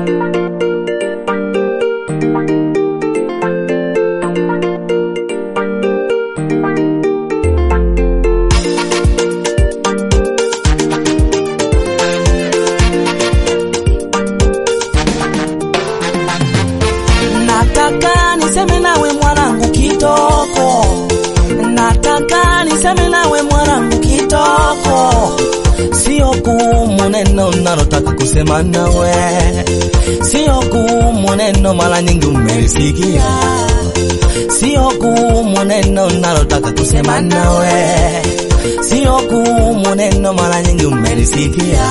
Nataka niseme nawe mwanangu kitoko, nataka niseme nawe mwanangu kitoko, sio gumu neno nalotaka kusema nawe, sio gumu neno mara nyingi umelisikia, sio gumu neno nalotaka kusema nawe, sio gumu neno mara nyingi umelisikia.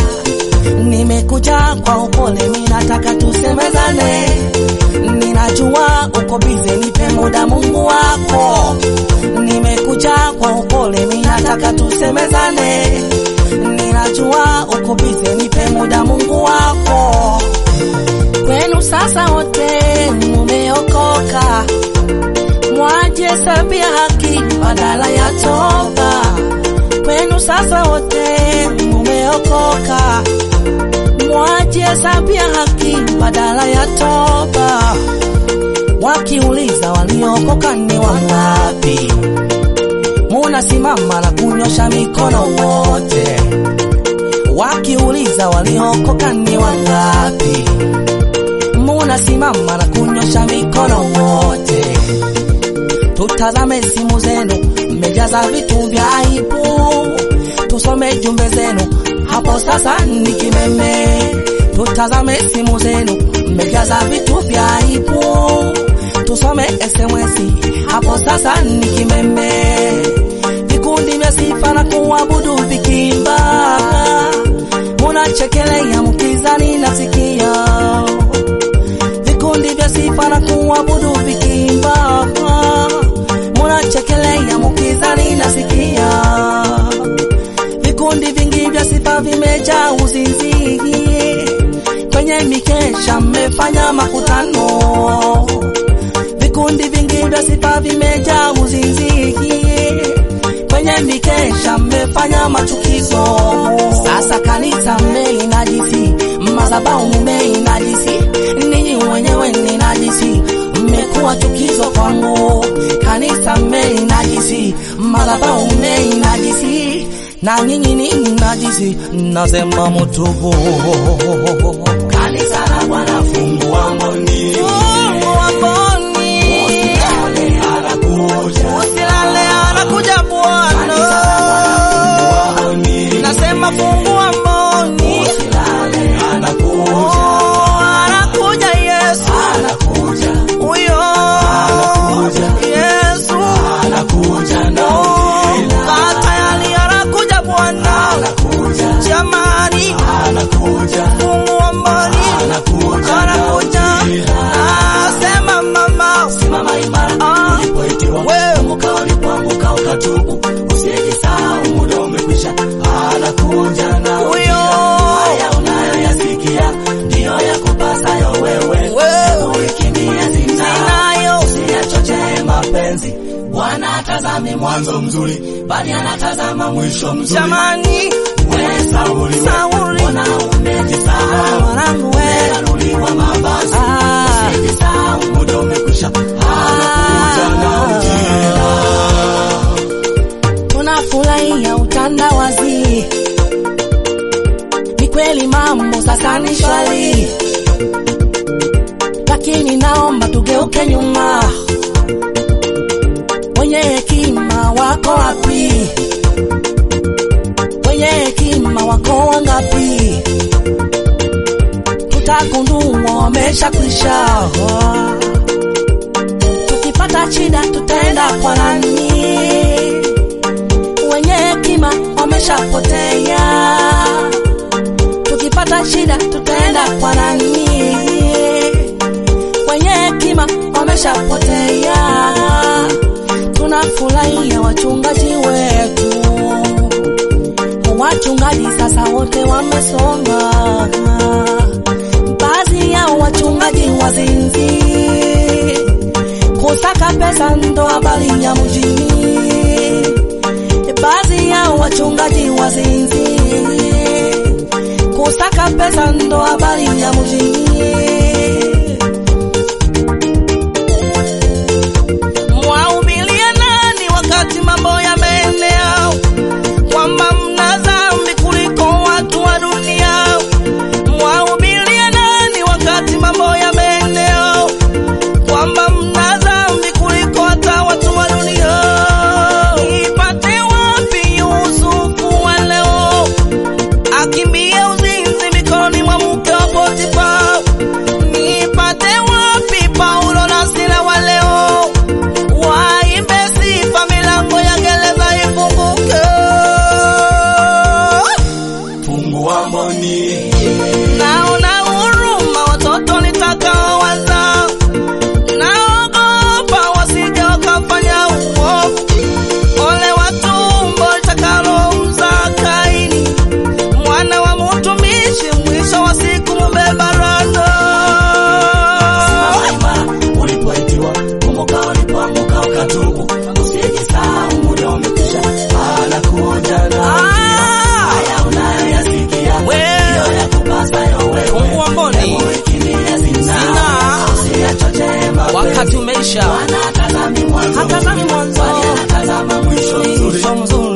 Nimekuja kwa upole, mimi nataka tusemezane. Ninajua uko bize, nipe muda Mungu wako. Nimekuja kwa upole, mimi nataka tusemezane. Ninajua uko bize, nipe muda Mungu wako. Kwenu sasa wote mumeokoka, mwaje sabia haki badala ya toba. Kwenu sasa wote mumeokoka, mwaje sabia haki badala ya toba. Wakiuliza waliokoka ni wangapi, munasimama na kunyosha mikono wote. Wakiuliza waliokoka ni wangapi, munasimama na kunyosha mikono wote. Tutazame simu zenu, mmejaza vitu vya aibu. Tusome jumbe zenu, hapo sasa ni kimeme. Tutazame simu zenu, mmejaza vitu vya aibu. Tusome SMS, hapo sasa ni kimeme. Vikundi vya sifa na kuabudu vikimba, munachekelea mkizani nasikia vikundi vya sifa na kuabudu vikimba, munachekelea mukizani nasikia. Vikundi vingi vya sifa vimejaa uzinzi, kwenye mikesha mmefanya makutano. Vikundi vingi vya sifa vimejaa uzinzi, kwenye mikesha mmefanya machukizo. Sasa kanisa mmeinajisi, madhabahu mmeinajisi, ninyi wenyewe ni najisi, mmekuwa chukizo kwangu. Kanisa mmeinajisi, madhabahu mmeinajisi, na nyinyi ni najisi, nasema mutubu. Kanisa la Bwana fungua mboni, fungua mboni, usilale anakuja, usilale anakuja Bwana. Nasema fungua mboni, usilale anakuja, oh, anakuja Yesu, anakuja huyo, anakuja Yesu, anakuja na oh, tayari anakuja Bwana, anakuja jamani, anakuja fungua mboni, anakuja, anakuja Nasema mama, simama imara, ah, ulipoitiwa kumbuka ulipoanguka ukatubu, usijisahau muda umekwisha, anakuja na huyo. Haya unayoyasikia ndiyo yakupasayo wewe, uikimbia zinayo, usiyachochee mapenzi. Bwana atazami mwanzo mzuri, bali anatazama mwisho mzuri. Jamani, we Sauli, Sauli, mbona umejisahau? Mwanangu we, umeanuliwa mavazi, usijisahau muda umekwisha, anakuja na ujira tunafurahia utandawazi. Ni kweli mambo sasa ni shwari, lakini naomba tugeuke nyuma. Wenye hekima wako wapi? Wenye hekima wako wangapi? Tutagundua wameshakwisha. Tukipata shida tutaenda kwa nani? wenye hekima wameshapotea. Tukipata shida tutaenda kwa nani? Wenye hekima wameshapotea. Tunafurahia wachungaji wetu, wachungaji sasa wote wamesoma. Baadhi yao wachungaji wazinzi, kusaka pesa ndo habari ya mjini baadhi yao wachungaji wazinzi, kusaka pesa ndo habari ya wakati umeisha, Bwana hatazami mwanzo, hatazami mwanzo, bali anatazama mwisho mzuri. mwisho mzuri.